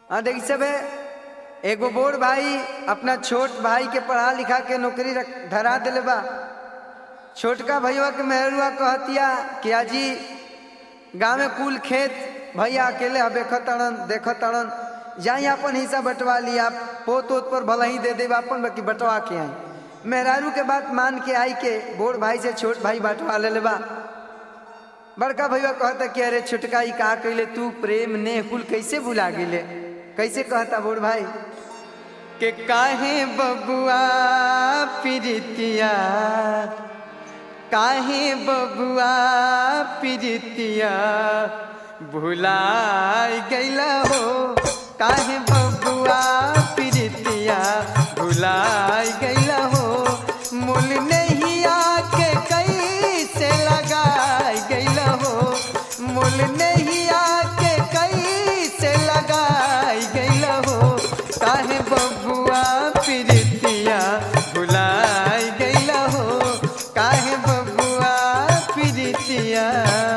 हाँ देखी सब एगो बोर भाई अपना छोट भाई के पढ़ा लिखा के नौकरी रख धरा दिले बा छोटका भैया के मेहरुआ कहतिया कि आजी गाँव में कुल खेत भैया अकेले हबे खतड़न देख तड़न जाई अपन हिस्सा बंटवा लिया पोत ओत पर भला ही दे दे अपन बाकी बंटवा के आई मेहरारू के बात मान के आई के बोर भाई से छोट भाई बंटवा ले बा बड़का भैया कहता कि अरे छोटका ई का कैले तू प्रेम ने कुल कैसे भुला गेले कैसे कहता बोर भाई के काहे बबुआ प्रीतिया काहे बबुआ प्रीतिया भुलाई गैला हो काहे बबुआ प्रीतिया भुलाई गैला हो मूल नहीं आके कैसे लगाई गैला हो मूल नहीं आके कैसे लगाई गैला हो काहे बबुआ प्रीतिया भुलाई गैला हो काहे बबुआ प्रीतिया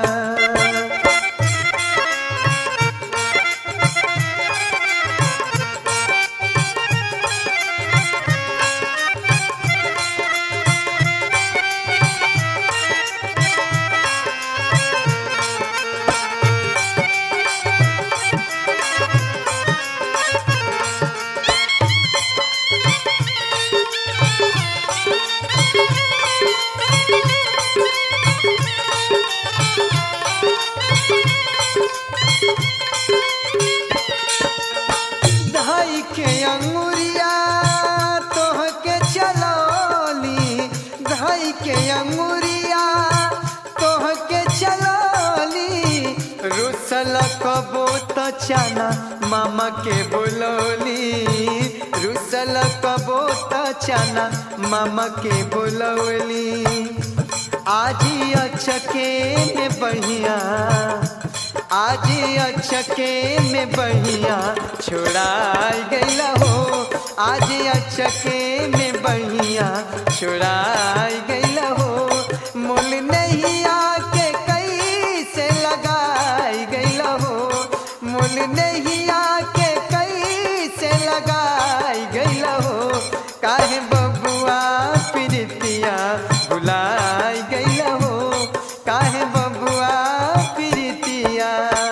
धाई के अंगुरिया तोह के चलौली धाई के अंगुरिया तोह के चलौली रुसल कबो त चना मामा के बोलौली रुसल कबो त चना मामा के बोलौली आजी अचके में बढ़िया आज अचके में बढ़िया छोड़ाई गैला हो आज अचके में बढ़िया छोड़ाई गैला हो मूल नहीं आके कैसे लगाई गैला हो मूल नहीं आके कैसे लगाई गैला हो काहे बबुआ प्रीतिया भुलाई गैला हो काहे बबुआ प्रीतिया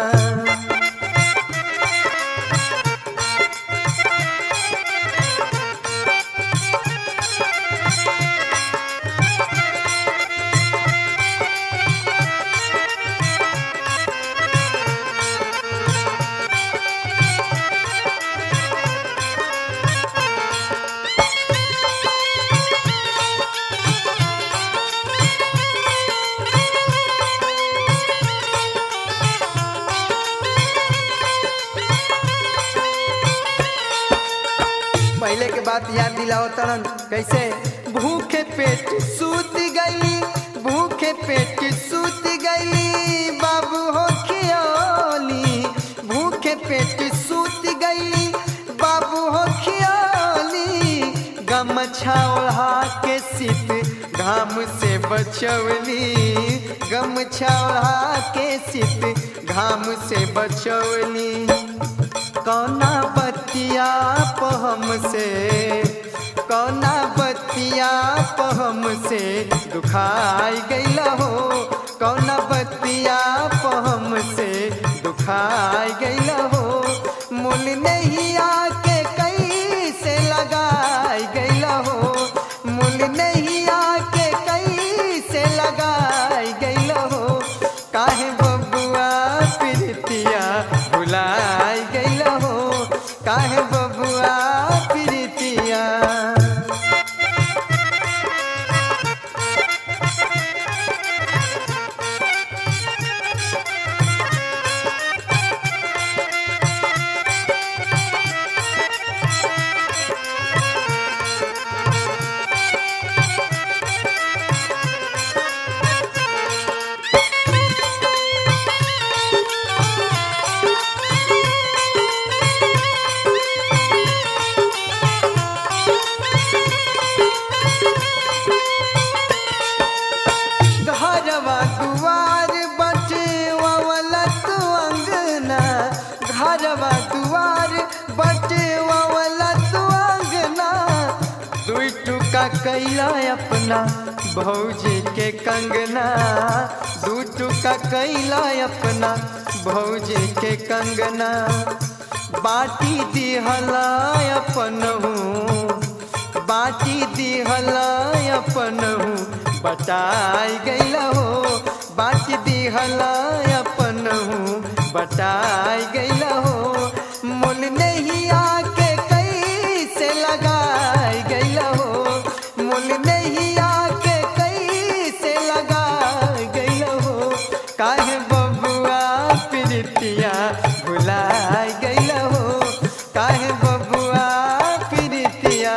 पहले के बात याद दिलाओ तरन कैसे भूखे पेट सूत गई भूखे पेट सूत गई बाबू हो खियोली भूखे पेट सूत गई बाबू हो खियोली गमछा ओढ़ा के सित घाम से बचवली गमछा ओढ़ा के सित घाम से बचवली कौना बतिया पहम से कौना बतिया पहम से दुखाई गैला हो कौना बतिया पहम से दुखाई गैला हो मूल नहीं आके कैसे लगाई गैला हो मूल नहीं आके कैसे लगाई गैला हो काहे बबुआ प्रीतिया भुलाई गैला हो काहे बबुआ प्रीतिया कैला अपना भौजी के कंगना दू टुका कैला अपना भौजी के कंगना बाटी दिहला अपनहू बाटी दिहला अपनहू बटाई गैला हो बाटी दिहला अपनहू बटाई गैला हो मुल नहीं आके कैसे लगाई गैला हो मुल नहीं आके कैसे लगाई गैला हो काहे बबुआ प्रीतिया भुलाई गैला हो काहे बबुआ प्रीतिया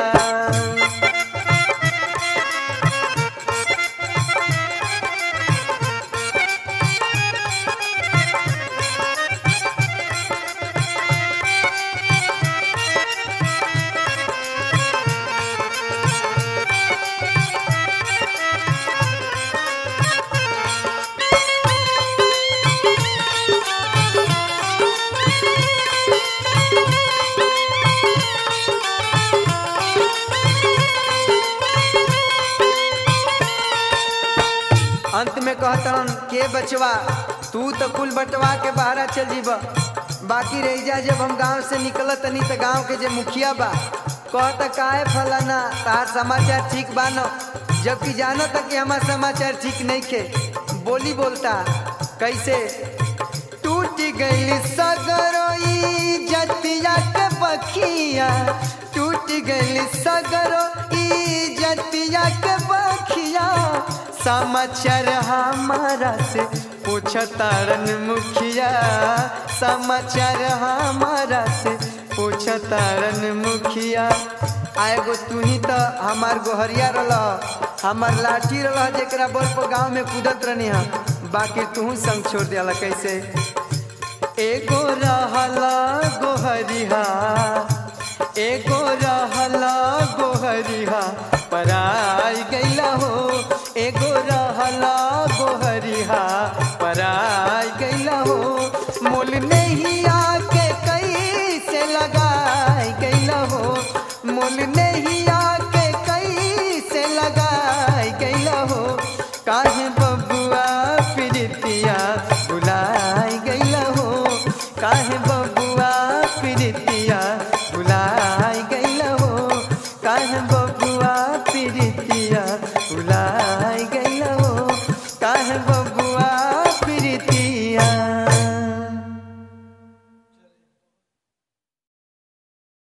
अंत में कहतन के बचवा तू तो कुल बटवा के बहरा चल जीब बाकी रह जा जब हम गांव से निकल तनी तो गांव के जे मुखिया बा कहता काहे फलाना तार समाचार ठीक बा न जबकि जानो तक कि हमार समाचार ठीक नहीं खे बोली बोलता कैसे टूट गई सगरोई जतिया के बखिया टूट गई सगरो ई जतिया के बखिया समाचार हमारा से पूछतारन मुखिया समाचार हमारा से पूछतारन मुखिया आएगो तू ही तो हमार गोहरिया रल हमार लाठी रल जेकरा बल पर गाँव में कूदत रहनी हा बाकी तू संग छोड़ दिया कैसे एगो रहला गोहरिहा एगो रहला गोहरिहा पराई गैला हो एगो रहला गोहरिहा पराई गैला हो मोल नहीं आके कैसे लगाई गैला हो मोल नहीं आके कैसे लगाई गैला हो काहे बबुआ प्रीतिया बुलाई गैला हो काहे बबुआ